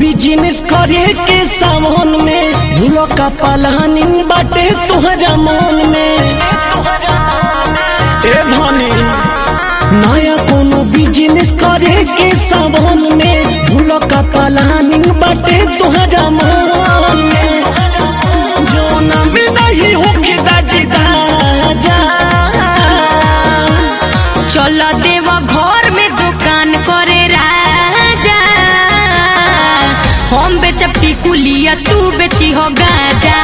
business करे के सावन में भूलो का पलानिंग बाटे तुहरा मन में ए धनी नया कोनो बिजनेस करे के सावन में भूलो का पलानिंग बाटे तुहरा मन में जो ना में नहीं होके दाजी दाजा चल देव घर में दुकान करे राजा हम बेचब टिकुलिया तू बेची हो गाजा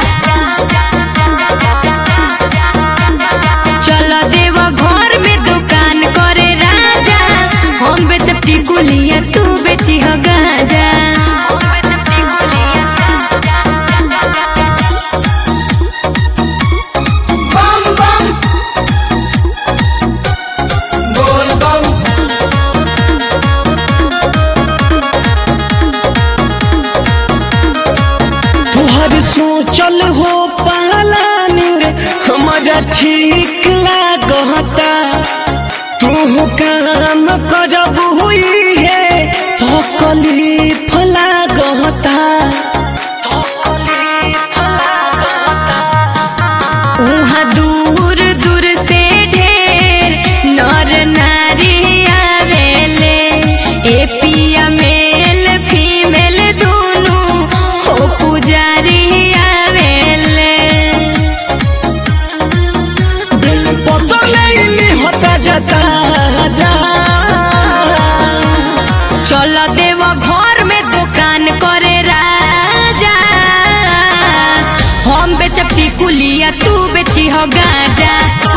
चल देव घर में दुकान करे राजा हम बेचब टिकुलिया तू बेची हो गाजा हम बेचब टिकुलिया बम बम तुहर सोचल हो पालानिंग हमारा ठीक लागता तू काम करब हुई है तो कलीफ लागता तो कलीफ लागता उहाँ दूर दूर से ढेर नर नारी आवेले ए पिया मेल फीमेल दुनु हो पुजारी आवेले बिल पतले होता जाता जा चल देव घर में दुकान करे राजा हम बेचब टिकुलिया तू बेची हो गाजा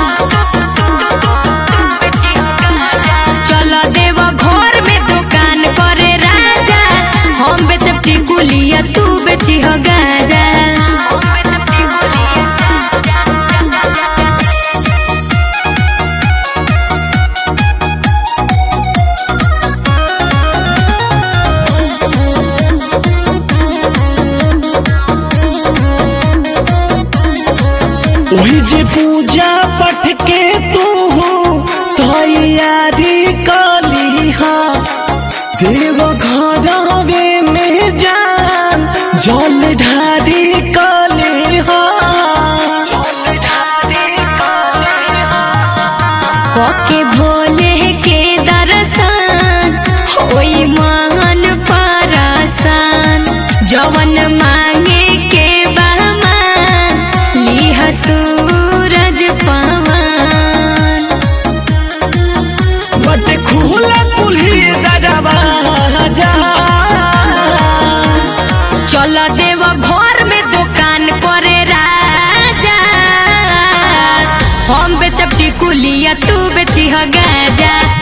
चल देव घर में दुकान करे राजा हम बेचब टिकुलिया तू बेची हो गाजा हम बेचब टिकुलिया वही जे पूजा पठ के तू तैयारी कली हा देव घरवे में जान जल ढारी कली हा जल ढारी कली हा ओके भोले के दर्शन होई मान परसान जवन मांगे के बहमान लिहा सूरज पवन बट खुला कुल्ही दरवा जा चल देव घर में दुकान करे राजा हम बेचब टिकुलिया तू बेची हो गाजा